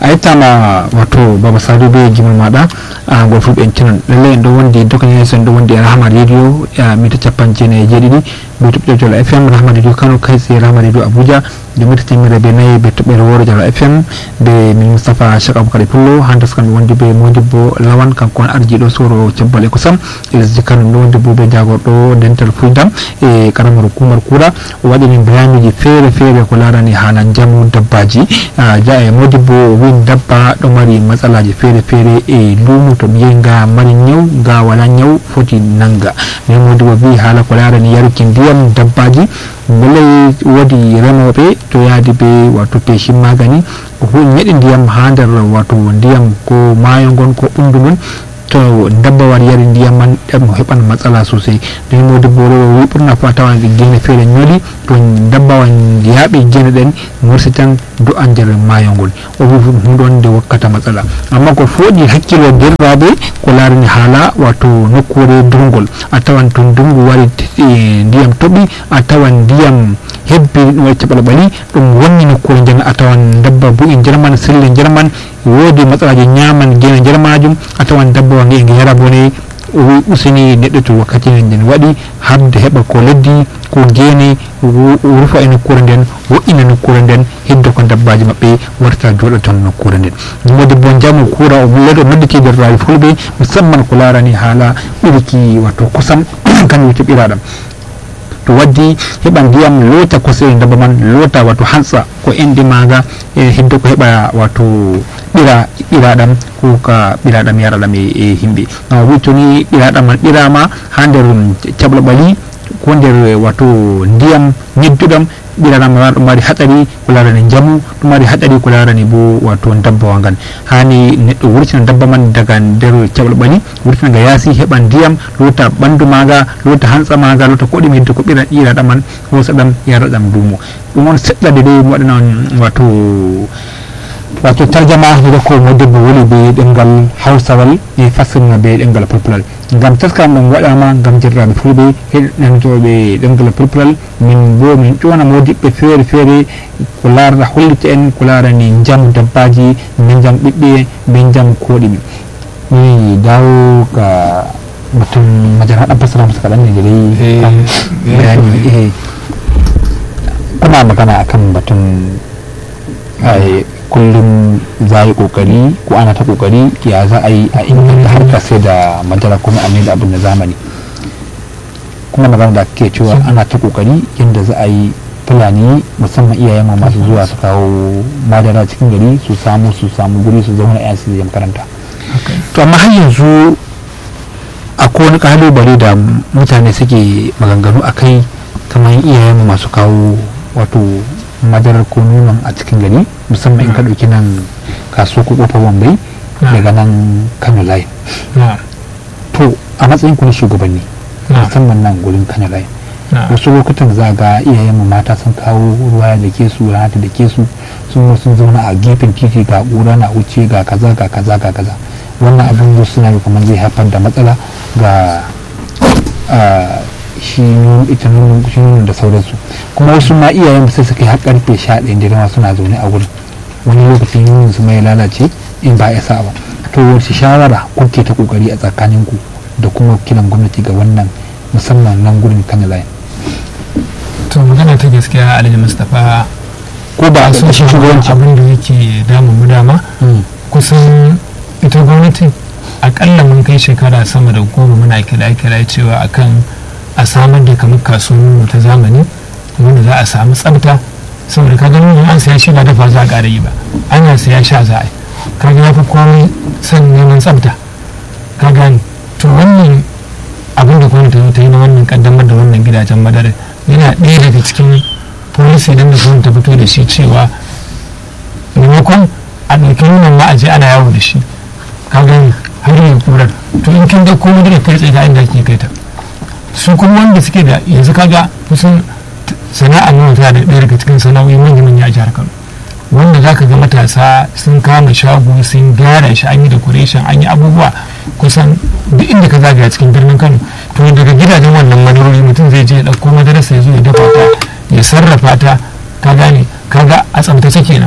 a yi ma wato baba sadu bai gimar mada a gofu ben kinan lalle ndo wonde dokan ya san ndo wonde rahama radio ya mita capan jene je didi be tubbe jolo fm rahama radio kano kai sai rahama radio abuja da mita temira be nay be tubbe woro jolo fm be min mustafa shaka abubakar pullo handas kan wonde be modibbo lawan kan kon arji do soro cebbale ko sam lesdi kano ndo wonde bo be jagordo dental fuldam e karamar hukumar kura waɗi min bayaniji feere feere ko larani haala jamu dabbaji ja e modibbo win dabba ɗo mari matsalaji feere feere e lumu to ɓiye nga mari ñaw nga wala ñaw foti nanga min modibbo wi haala ko larani yaruki ndiyam dabbaji belay woodi remoɓe to yaadi be wato peshi magani ñeɗi ndiyam ha nder wato ndiyam ko maayo ngon ko ɓundu ngon to dabba war yari ndiyam man ɗum heɓan matsala sosai nden modibbo ɗo wi ɓurna fo a tawan gene feere ñooli to dabba wan yaaɓi gene ɗen morsi tan do a nder maayo ngol o wi ɗum ɗon nde wakkata matsala amma ko fooɗi hakkilo derraɓe ko larani haala wato nokkure durgol a tawan to ndungu wari ndiyam toɓi a tawan ndiyam hebbi ɗum waɗi caɓalɓali ɗum wonni nokkure nden a tawan dabba bu'i nder man selle nder man woodi matsalaji ñaman gene nder majum a tawan dabba wange e nge yara bone o wi usini neɗɗo to wakkati nden waɗi habde heɓa ko leddi ko gene rufa e nokkure nden wo'ina nokkure nden hidda ko dabbaji maɓɓe warta jooɗa ton nokkure nden modi bo jamu kura o leɗo nodditi nder rawi fulɓe musamman ko larani haala ɓiriki wato kosam kan wiyete ɓiraɗam to waddi heɓa ndiyam loota kosɗe dabba man loota wato hansa ko enɗi maga e hiddo ko heɓa wato ɓira ɓiraɗam ko ka ɓiraɗam yaraɗam e himɓe gam wi toni ɓiraɗam man ɓirama ha nder caɓlaɓali ko nder wato ndiyam ñedduɗam ɓiraɗam ma ɗum mari haɗari ko larani jamu ɗum mari haɗari ko larani bo wato dabbawa ngan hani neɗɗo wurtina dabba man daga nder caɓlaɓali wurtina nga yaasi heɓa ndiyam lota ɓandu maga lota hantsa maga lota ko ɗum hedde ko ɓira ɓiraɗam man hosa ɗam yara ɗam duumo ɗum on seɗɗa de ɗe waɗana wato wato tarjama hiɗa ko modibbo woni be ɗemgal hawsawal e fassirna be ɗemgal pulpulal ngam taskam ɗum waɗama ngam jirraɓe fulɓe heɗnantoɓe ɗemgal pulpulal min bo min ƴona modiɓɓe feere feere ko larata hollita en ko larani jaam dabbaji be jaam ɓiɓɓe be jaam koɗimi mi dawo ga batun majara ɗan fassara masa kaɗan ne da dai bayani eh kuna magana akan batun kullum za yi kokari ko ana ta kokari ya za a yi a inganta harkar sai da madara kuma a da abin da zamani kuma magana da ke cewa ana ta kokari yadda za a yi fulani musamman iyayen mu masu zuwa su kawo madara cikin gari su samu su samu guri su zauna yan su makaranta to amma har yanzu akwai wani kalubale da mutane suke maganganu a kai kamar iyayen mu masu kawo wato madarar ko nonon a cikin gari musamman in ka ɗauki nan kaso ko ƙofar wambai daga nan kano line to a matsayin ku na shugabanni musamman nan gurin kano line wasu lokutan za ga iyayen mu mata sun kawo ruwa da ke su rana da ke su sun sun zauna a gefen titi ga ƙura na wuce ga kaza ga kaza ga kaza wannan abin da suna yi kamar zai haifar da matsala ga shi ita nonon da sauransu kuma wasu ma iyayen sai suka yi har karfe sha ɗaya da rama suna zaune a wurin wani lokacin yin su mai lalace in ba ya sa ba to wace shawara kuke ta kokari a tsakaninku da kuma kiran gwamnati ga wannan musamman nan gurin kan layin to magana ta gaskiya alhaji mustapha ko ba a sun shi shugabanci abin da yake damun mu dama kusan ita gwamnati akalla mun kai shekara sama da goma muna kira-kira cewa akan a samar da kamar kasuwanni ta zamani wanda za a samu tsafta saboda ka gani an saya shi ba dafa za a ƙara yi ba ana saya sha za a yi kaga ya fi komai son neman tsafta ka gani to wannan abin da gwamnati ta yi na wannan kaddamar da wannan gidajen madara yana ɗaya daga cikin policy don da gwamnati ta fito da shi cewa maimakon a ɗauki nunan ma a je ana yawo da shi ka gani har yi kurar to in kin ga komai da kai tsaye ga inda ake kai ta su kuma wanda suke da yanzu kaga kusan sana'a nuna tana da ɗaya daga cikin sana'o'i manya manya a jihar kano wanda za ka ga matasa sun kama shago sun gyara shi an yi decoration an yi abubuwa kusan duk inda ka zagaya cikin birnin kano to daga gidajen wannan madarori mutum zai je ya ɗauko madarasa ya zo ya dafa ta ya sarrafa ta ka gane kaga a tsaftace kenan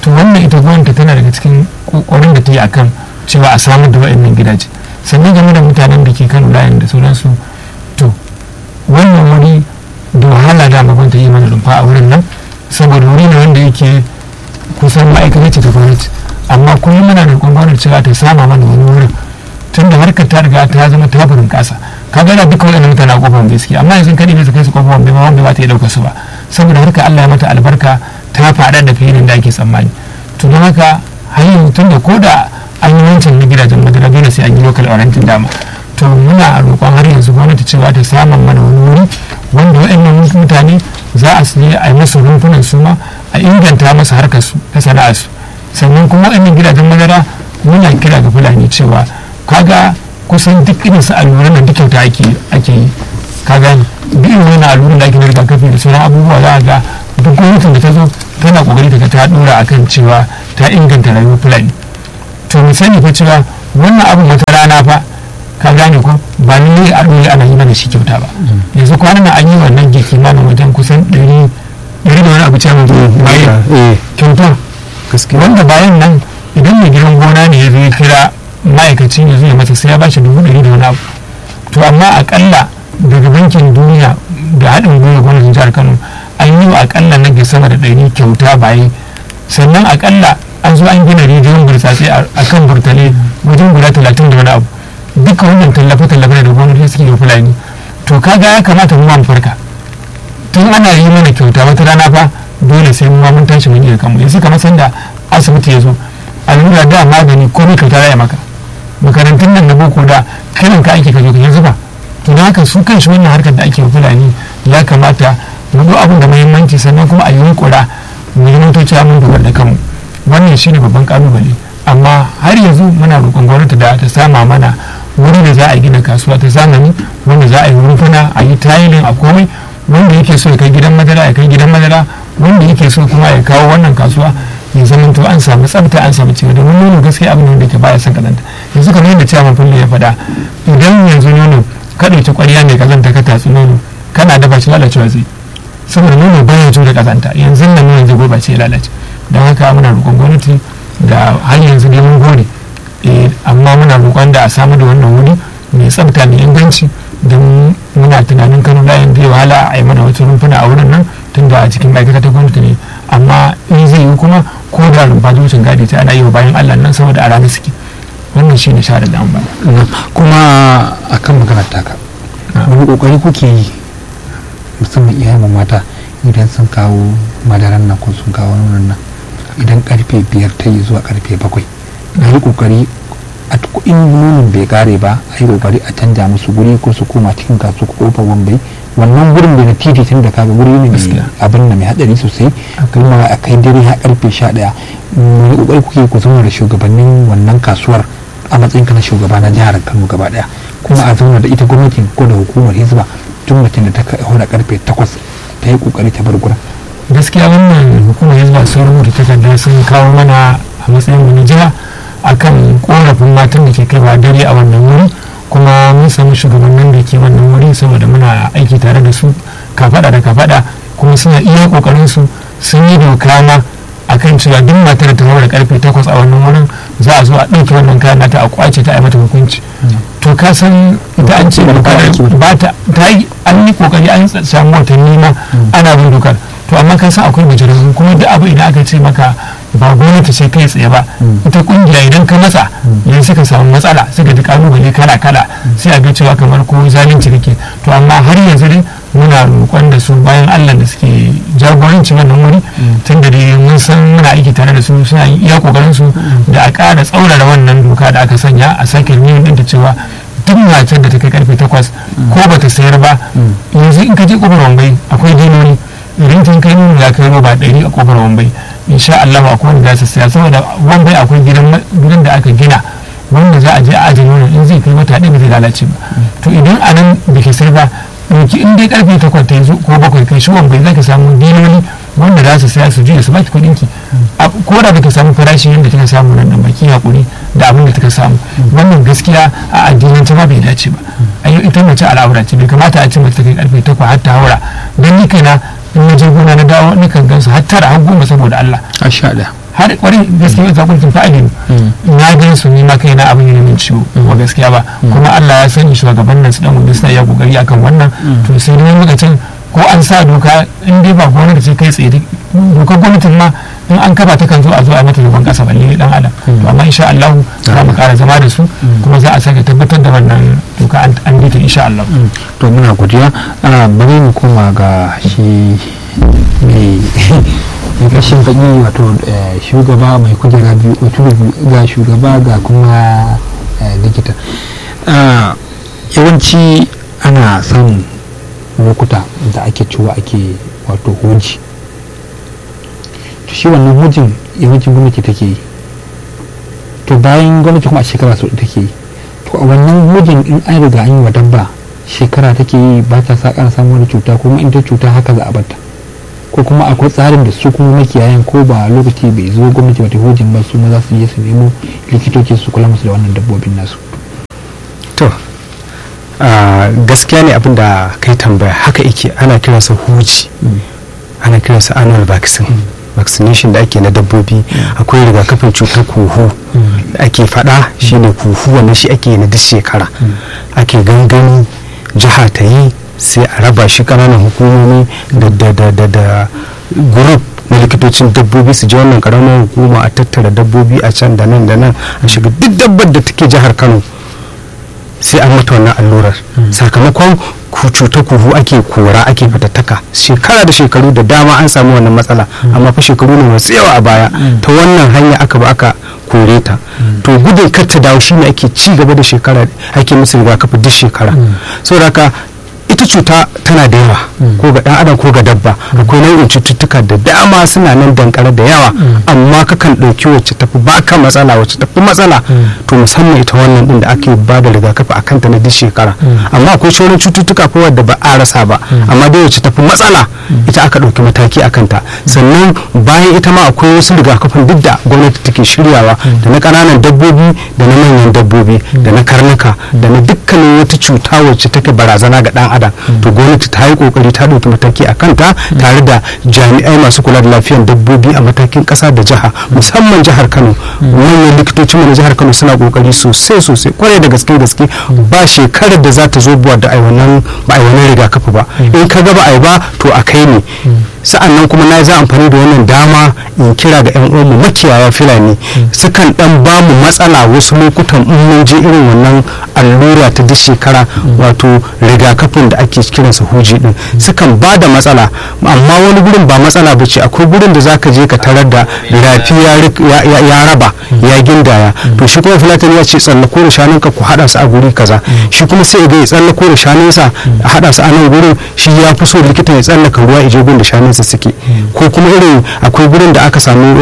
to wannan ita gwamnati tana daga cikin kokarin da ta yi akan cewa a samar da waɗannan gidaje sannan game da mutanen da ke kan layin da sauransu to wannan wuri da wahala da ma gwamnati yi mana rumfa a wurin nan saboda wuri ne wanda yake kusan ma'aikata ce ta gwamnati amma kullum muna da gwamnati cewa ta sama mana wani wurin tun da harkar ta riga ta zama ta burin kasa ka gana duka waɗannan mutane a kofar gaskiya amma yanzu kadi ne su kai su kofar bai ma wanda ba ta iya ɗauka su ba saboda harkar Allah ya mata albarka ta faɗa da fiye da ake tsammani to don haka hanyar tun da ko da an yi wancan na gidajen madara dole sai an yi local oriented dama to muna roƙon har yanzu gwamnati cewa ta samun mana wani wuri wanda waɗannan mutane za a siye a yi masu rumfunan su ma a inganta masa harkar su ta sana'ar su sannan kuma waɗannan gidajen madara muna kira ga fulani cewa kaga kusan duk irin su alluran nan duk kyauta ake ake yi kaga duk irin wani alluran da ake na rigakafi da sauran abubuwa za a ga duk gwamnatin da ta zo tana kokari ta ta dora akan cewa ta inganta rayuwar fulani to mu sani fa cewa wannan abu wata rana fa ka gane ko ba ni a ɗore ana yi mana shi kyauta ba yanzu kwanan nan an yi wannan girki mana wajen kusan ɗari ɗari da wani abu cewa bayan kyauta wanda bayan nan idan mai gidan gona ne ya zo ya kira ma'aikacin ya zo ya masa sai ya bashi dubu ɗari da wani abu to amma akalla daga bankin duniya da haɗin gwiwa gwamnatin jihar kano an yi wa akalla na ke sama da ɗari kyauta baye sannan akalla an zo an gina rijiyoyin burtsatse a kan burtale wajen guda talatin da wani abu duka wannan tallafe-tallafe da gwamnati suke da fulani to kaga ya kamata mu mu farka tun ana yi mana kyauta wata rana fa dole sai mu mun tashi mun iya kanmu yanzu kamar sanda asibiti ya zo allura da magani komai kyauta za maka makarantun nan na boko da kanan ka ake ka zo ka yanzu ba to da haka su kanshi wannan harkar da ake fulani ya kamata mu zo abin da muhimmanci sannan kuma a yi yunkura mu yi motoci mun dogara da kanmu wannan shine babban kalubale amma har yanzu muna roƙon gwamnati da ta sama mana wuri da za a gina kasuwa ta zamani wanda za a yi rumfuna a yi tayilin a komai wanda yake so ya kai gidan madara ya kai gidan madara wanda yake so kuma ya kawo wannan kasuwa ya zama to an samu tsafta an samu cewa domin nono gaskiya abin da ke baya son kazanta yanzu kamar yadda ciyaman fulle ya faɗa idan yanzu nono ka ɗauki ƙwarya mai kazanta ka tatsi nono kana dafa shi lalacewa zai saboda nono baya jure kazanta yanzu nan nonon zai gurɓace ya lalace don haka muna roƙon gwamnati da har yanzu dai mun gode amma muna roƙon da a samu da wannan wuri mai tsafta mai inganci don muna tunanin kano layin zai wahala a yi mana wata rumfuna a wurin nan tun da a cikin ma'aikata ta gwamnati ne amma in zai yi kuma ko da rumfa wucin gadi ta ana yi wa bayan allah nan saboda a rana suke wannan shi ne shahada da an bada kuma a kan maganar taka wani kokari kuke yi musamman iyayen mata idan sun kawo madaran nan ko sun kawo nonon nan idan karfe biyar ta yi zuwa karfe bakwai a yi kokari a in nonon bai kare ba a yi kokari a canja musu guri ko su koma cikin kasu ko kofar wambai wannan gurin da na titi tun da kaga guri ne mai abin da mai hadari sosai kuma a kai dare har karfe sha daya wani kokari kuke ku zama da shugabannin wannan kasuwar a matsayin ka na shugaba na jihar kano gaba daya kuma a zauna da ita gwamnatin ko da hukumar hizba tun mutum da ta haura karfe takwas ta yi kokari ta bar gurin gaskiya wannan hukumar hizba sun rubuta takarda sun kawo mana a matsayin mu na jiha akan korafin matan da ke kaiwa dare a wannan wuri kuma mun samu shugabannin da ke wannan wuri saboda muna aiki tare da su kafada da kafada kuma suna iya kokarin su sun yi doka ma akan cewa duk matar ta da karfe takwas a wannan wurin za a zo a ɗauki wannan kayan nata a kwace ta a mata hukunci to ka san ita an ce ba ta ta yi an yi kokari an samu watanni ma ana bin dokar to amma ka san akwai bujirarru kuma duk abu idan aka ce maka ba gwamnati ce kai tsaye ba ita kungiya idan ka matsa yanzu suka samu matsala suka ji kalubale kala kala sai a ga cewa kamar ko zalunci kake to amma har yanzu dai muna roƙon da su bayan allah da suke jagoranci wannan wuri tun da dai mun san muna aiki tare da su suna iya kokarin su da a ƙara tsaurara wannan doka da aka sanya a sake yin ɗinta cewa duk matar da ta kai karfe takwas ko bata sayar ba yanzu in ka je kofar wambai akwai dinoni idan tun kai nuna ya kai roba ɗari a kofar wambai insha Allah akwai wanda za su saya saboda wambai akwai gidan da aka gina wanda za a je a ajiye nono in zai kai wata ɗaya ba zai lalace ba to idan a nan da ke sai ba ɗauki in dai karfe takwas ta yanzu ko bakwai kai shi wambai za ka samu diloli wanda za su saya su juya su baki kuɗin ki ko da baka samu farashi yadda kika samu nan dan baki hakuri da abin da kika samu wannan gaskiya a addinin ta ma bai dace ba ayo ita mace al'aura ce bai kamata a ce mace ta kai karfe takwas har ta haura dan ni kaina in na je gona na dawo ni kan gansu har tara har goma saboda Allah a sha ɗaya har kwarin gaskiya ta kurkin fa'adin na gan su ni ma kai na abin yana min ciwo wa gaskiya ba kuma Allah ya sani shugaban nan su dan gudu suna iya kokari akan wannan to sai dai lokacin ko an sa doka in dai ba gwamnati ce kai tsaye dokar gwamnatin ma in an kafa ta kan zo a zo a mata gaban kasa balle dan adam to amma insha Allah za mu kara zama da su kuma za a sake tabbatar da wannan doka an bi ta insha Allah to muna godiya bari mu koma ga shi mai kashin baki wato shugaba mai kujera biyu ga shugaba ga kuma likita yawanci ana samun lokuta da ake cewa ake wato hoji to shi wannan hujin yawancin gwamnati take yi to bayan gwamnati kuma a shekara sau take yi to a wannan hujin in an riga an yi wa dabba shekara take yi ba ta sa ƙara samun wani cuta kuma in ta cuta haka za a bata ko kuma akwai tsarin da su kuma makiyayan ko ba lokaci bai zo gwamnati wata hujin ba su ma za su je su nemo likitoci su kula musu da wannan dabbobin nasu to gaskiya ne abin da kai tambaya haka yake ana kiransa huji ana kiransa annual vaccine vaccination da ake na dabbobi akwai rigakafin cutar kuhu da ake fada shine kuhu wannan shi ake na duk shekara ake gangani jiha ta yi sai a raba shi kananan hukumomi da group na likitocin dabbobi su je wannan karamar hukuma a tattara dabbobi a can da nan da nan a shiga duk dabbar da take jihar kano sai an mata wannan allurar sakamakon cutar kuhu ake kora ake fatattaka shekara da shekaru da dama an samu wannan matsala amma fa shekaru ne masu yawa a baya ta wannan hanya aka ba aka kore ta to gudun kar ta dawo shine ake ci gaba da shekara ake musu rigakafi duk shekara saboda haka ita cuta tana da yawa ko ga dan adam ko ga dabba akwai nau'in cututtuka da dama suna nan dankare da yawa amma kakan ɗauki wacce tafi baka matsala wacce tafi matsala to musamman ita wannan din da ake ba da rigakafi a kanta na duk shekara amma akwai sauran cututtuka ko wadda ba a rasa ba amma dai wacce tafi matsala ita aka ɗauki mataki a kanta sannan bayan ita ma akwai wasu rigakafin duk da gwamnati take shiryawa da na ƙananan dabbobi da na manyan dabbobi da na karnuka da na dukkanin wata cuta wacce take barazana ga ɗan adam to gwamnati ta yi kokari ta ɗauki mataki a kanta tare da jami'ai masu kula da lafiyar dabbobi a matakin ƙasa da jiha musamman jihar kano manyan likitocin mu na jihar kano suna kokari sosai sosai kwarai da gaske gaske ba shekarar da za ta zo buwa da ai wannan ba ai wannan rigakafi ba in ka ga ba ai ba to a kai ne sa'an nan kuma na za amfani da wannan dama in kira ga yan uwanmu makiyaya filani sukan dan ba mu matsala wasu lokutan in mun je irin wannan allura ta duk shekara wato rigakafin da ake kiransa huji din sukan ba da matsala amma wani gurin ba matsala ba ce akwai gurin da zaka je ka tarar da rafi ya raba ya gindaya to shi kuma filatani ya ce tsallako da shanunka ku haɗa su a guri kaza shi kuma sai ga ya tsallako da shanunsa a haɗa su a nan gurin shi ya fi so likita ya tsallaka ruwa ije gun da shanunsa suke ko kuma irin akwai gurin da aka samu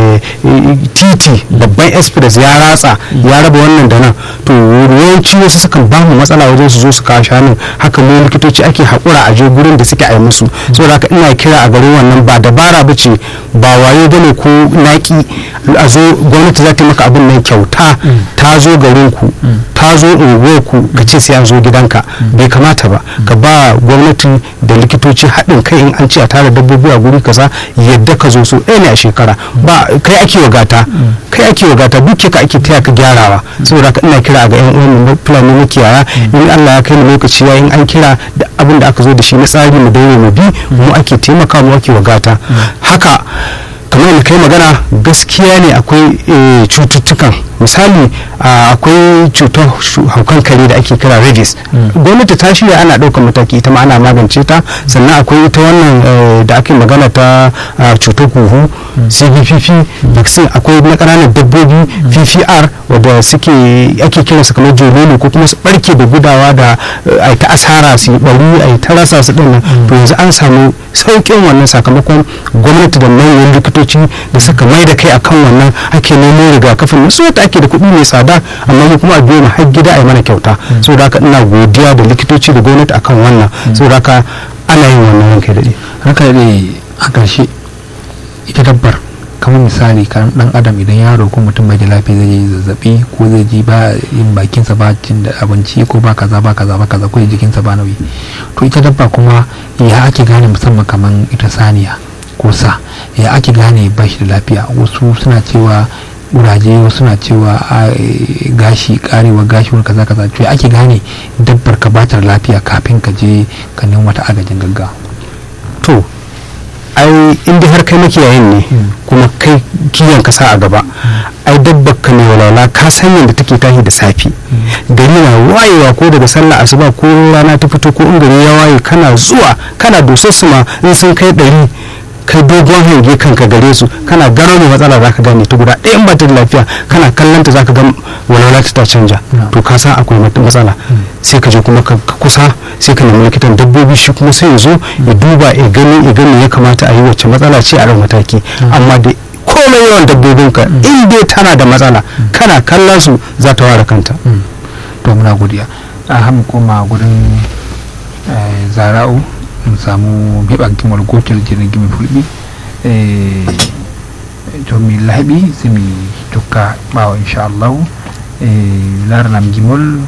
titi babban express ya ratsa ya raba wannan da nan to yawanci wasu sukan ba mu matsala wajen su zo su kawo shanun haka mu likitoci ake haƙura a je gurin da suke a yi musu saboda haka ina kira a garin wannan ba dabara ba ce ba wayo bane ko naki a zo gwamnati za ta maka abin nan kyauta ta zo garin ku ta zo unguwar ku ka ce sai an zo gidanka bai kamata ba ka ba gwamnati da likitoci haɗin kai in an ce a tara dabbobi a guri kaza yadda ka zo so ɗaya ne a shekara ba kai ake wagata kai ake wagata duk ka ake taya ka gyarawa saboda haka ina kira ga yan uwan fulani makiyaya in Allah ya kai mu lokaci ya in an kira da abin da aka zo da shi na tsari mu daure mu bi mu ake taimaka mu ake wagata haka kamar yadda kai magana gaskiya ne akwai cututtukan misali akwai cutar haukan kare da ake kira rabies gwamnati ta shirya ana ɗaukar mataki ita ma ana magance ta sannan akwai ita wannan da ake magana ta cutar huhu cvpp vaccine akwai na ƙananan dabbobi ppr wadda suke ake kiransu kamar jololo ko kuma su barke da gudawa da a ta asara su yi bari a ta rasa su ɗin to yanzu an samu sauƙin wannan sakamakon gwamnati da manyan likitoci da suka mai da kai akan wannan ake nemo rigakafin na wata ake da kuɗi mai tsada amma mu kuma a biyo mu har gida a yi mana kyauta saboda haka ina godiya da likitoci da gwamnati akan wannan saboda haka ana yin wannan ranka daɗe ranka daɗe a ƙarshe ita dabbar kamar misali kan dan adam idan yaro ko mutum bai da lafiya zai yi zazzabi ko zai ji ba yin bakinsa ba cin da abinci ko ba kaza ba kaza ba kaza ko jikinsa ba nauyi to ita dabba kuma ya ake gane musamman kamar ita saniya ko sa ya ake gane ba shi da lafiya wasu suna cewa kuraje wasu suna cewa a eh, gashi karewa gashi wani kaza kaza to ya ake gane dabbar ka batar lafiya kafin ka je ka nemi wata agajin gaggawa to ai inda har kai makiyayin ne kuma kai kiyon ka sa a gaba ai dabbar ka mai walwala ka san yadda take tashi da safi gari na wayewa ko daga sallah asuba ko rana ta fito ko in gari ya waye kana zuwa kana dosar su ma in sun kai ɗari kai dogon hange kanka gare su kana gano mai matsala zaka gane ta guda ɗayan ba ta da lafiya kana kallon ta zaka ga walwala ta ta canja Yeah. to ka san akwai mat- matsala sai ka je kuma ka ka kusa sai ka nemi likitan dabbobi shi kuma sai ya zo ya duba ya gani ya gani ya kamata a yi wacce matsala ce a ran mataki amma da komai yawan dabbobin ka in dai tana da matsala kana kallon su za ta ware kanta to muna godiya a hamu koma gudun eh, zara'u mu samu heɓa gimar gotel jinin gimi fulɓi eh, to mi laaɓi simi tokka ɓawa inchallahu eh, laranam gimol